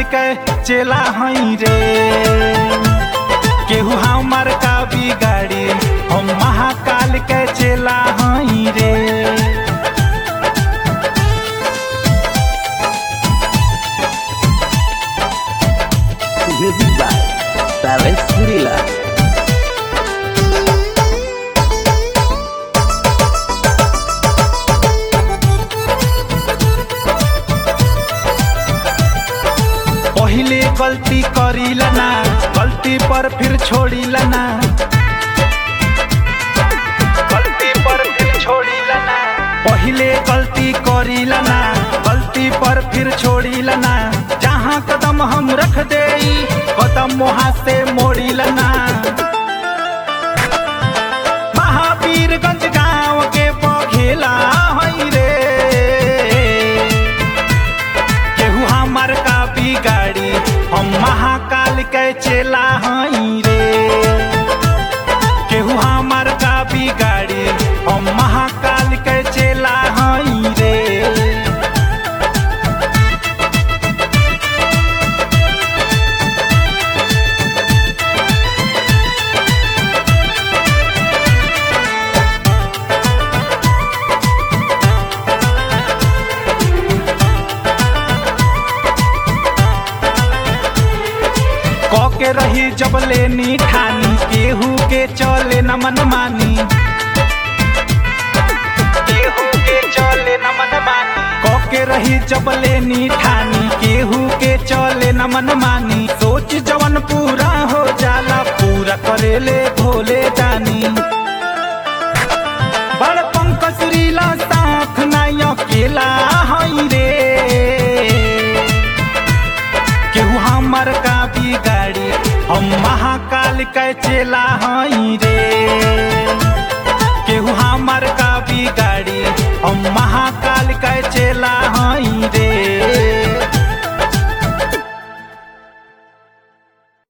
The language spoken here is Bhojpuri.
के चेला हई रे केहू हमार का बिगाड़ी हम महाकाल के चेला हई रे Music by Paris Gorilla. पहिले गलती करीला ना गलती पर फिर छोड़ीला ना गलती पर फिर छोड़ीला ना पहिले गलती करीला ना गलती पर फिर छोड़ीला ना जहाँ कदम हम रख दे कदम वहाँ से मोड़ीला ना महावीरगंज गाँव के बघेला हई रे केहू हमार का बिगाड़ी हम महाकाल के चेला हई रे केहू हमार का बिगाड़ी हम महाकाल के चेला हई रे क के रही जब लेनी ठानी केहू के चले न मन मानी केहू के चले न मन मानी क के रही जब लेनी ठानी केहू के चले न मन मानी सोच जवन पूरा हो जाला पूरा करेले भोले दानी बड़ पंकज रीला साथ नाय अकेला हई रे केहू हमर का बिगाड़ी हम महाकाल के चेला हई रे केहू हमर का बिगाड़ी हम महाकाल